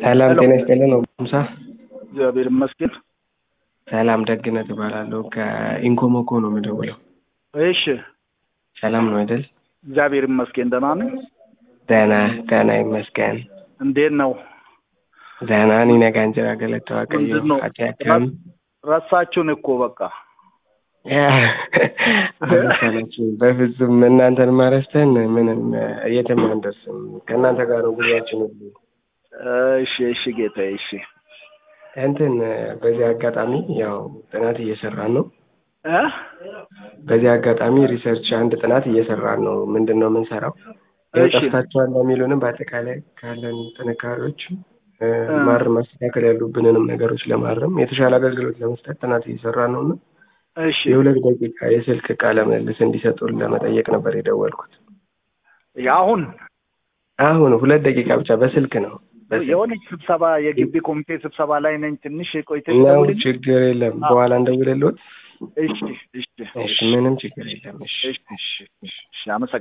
ሰላም ሄሎ። ጤና ይስጥልን ሙሳ እግዚአብሔር ይመስገን። ሰላም ደግነት እባላለሁ ከኢንኮሞኮ ነው የምደውለው እሺ ሰላም ነው አይደል እግዚአብሔር ይመስገን ደህና ነኝ። ደህና ደህና ይመስገን እንዴት ነው? ደህና እኔ ነጋ እንጀራ ገለተ ዋቀዮ ምንድን ነው? አቲ አካም ረሳችሁን እኮ በቃ አመሰላችሁ በፍጹም እናንተን ማረስተን ምንም የትም አንደርስም ከእናንተ ጋር ነው ጉዟችን ሁሉ እሺ እሺ ጌታ እሺ እንትን በዚህ አጋጣሚ ያው ጥናት እየሰራን ነው እ በዚህ አጋጣሚ ሪሰርች አንድ ጥናት እየሰራን ነው ምንድን ነው የምንሰራው ያው እሺ። ጠፍታችኋል ለሚሉንም በአጠቃላይ ካለን ጥንካሬዎች እ፣ እ። ማረም ማስተካከል ያሉብንንም ነገሮች ለማረም የተሻለ አገልግሎት ለመስጠት ጥናት እየሰራን ነው እና እሺ የሁለት ደቂቃ የስልክ ቃለ ምልልስ እንዲሰጡን ለመጠየቅ ነበር የደወልኩት አሁን አሁን ሁለት ደቂቃ ብቻ በስልክ ነው በስልክ የሆነች ስብሰባ የግቢ ኮሚቴ ስብሰባ ላይ ነኝ። ትንሽ ቆይተሽ ነው ደውልልኝ። ችግር የለም በኋላ እንደውልልዎት እሺ እሺ እሺ ምንም ችግር የለም እሺ እሺ እሺ እሺ አመሰግናለሁ።